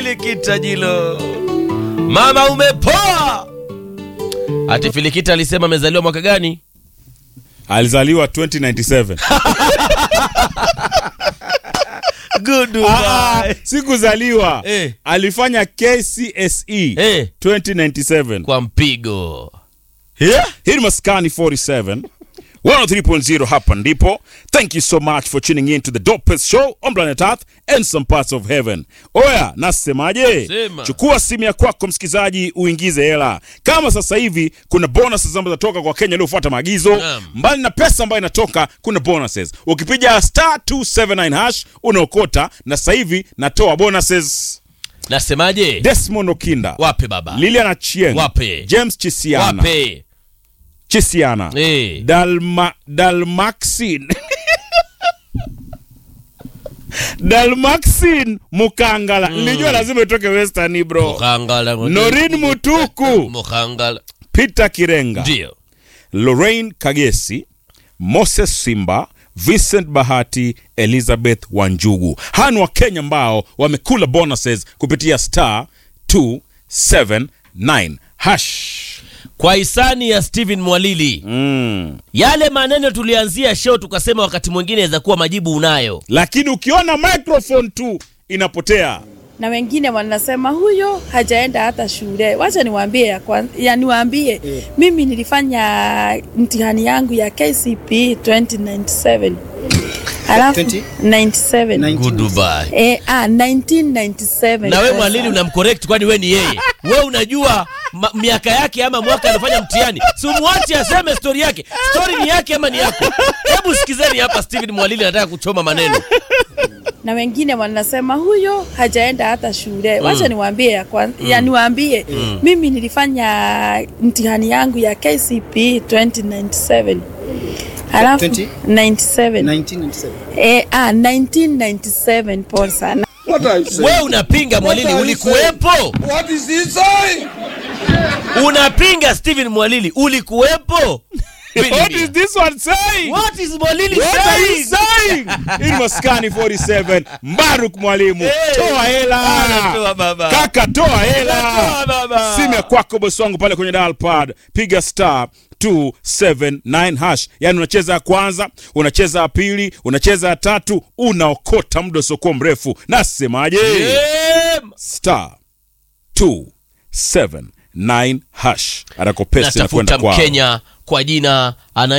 Filikita jilo, mama umepoa. Ati Filikita alisema amezaliwa mwaka gani? alizaliwa 2097 Ah, Goodbye. sikuzaliwa Eh. alifanya KCSE Eh, 2097 kwa mpigo hii ni maskani 47 103.0 hapa ndipo thank you so much for tuning in to the dopest show on planet earth and some parts of heaven oya nasemaje Sema. chukua simu ya kwako msikilizaji uingize hela kama sasa hivi kuna bonuses ambazo zinatoka kwa kenya waliofuata maagizo Naam. mbali na pesa ambayo inatoka kuna bonuses ukipiga star 279 hash unaokota na sasa hivi natoa bonuses nasemaje? desmond okinda Wape baba, lilian achieng Wape. james chisiana wape chisiana eh. Dalma, Dalmaxin Dalmaxin Mukangala nilijua lazima itoke Western bro Mukangala Norin Mutuku Mukangala Peter Kirenga ndio Lorraine Kagesi Moses Simba Vincent Bahati Elizabeth Wanjugu hawa ni Wakenya ambao wamekula bonuses kupitia star 279 hash kwa hisani ya Steven Mwalili. mm. Yale maneno tulianzia show tukasema wakati mwingine inaweza kuwa majibu unayo. lakini ukiona microphone tu inapotea na wengine wanasema huyo hajaenda hata shule. Wacha niwaambie ya, kwan- ya niwaambie mimi nilifanya mtihani yangu ya KCPE 2097 alafu 20? 97 Goodbye. Eh, ah, 1997 Na we Sasa. Mwalili unamcorrect kwani we ni yeye? We unajua ma, miaka yake ama mwaka alifanya mtihani, si umwache aseme stori yake. Stori ni yake ama ni yako? Hebu sikizeni hapa, Steven Mwalili anataka kuchoma maneno. na wengine wanasema huyo hajaenda hata shule. Wacha niwaambie ya, kwan- ya niwaambie mimi nilifanya mtihani yangu ya KCPE 2097 alafu 20? 97 1997. Eh, ah, 1997 pole sana. What are you saying? We unapinga Mwalili, What are you ulikuwepo? What is he saying? Unapinga Steven Mwalili, ulikuwepo? What is this one saying? What is Mwalili What are you saying? saying? Hii ni Maskani 47 Mbaruk mwalimu Hey. toa hela Anatoa baba. kaka toa Toa hela baba. simu ya kwako bosi wangu pale kwenye dial pad piga star 279 hash yani unacheza ya kwanza unacheza ya pili unacheza ya tatu unaokota muda usiokuwa mrefu nasemaje Yeah. star 279 hash anakopesa Natafuta inakwenda kwao Mkenya kwa jina ana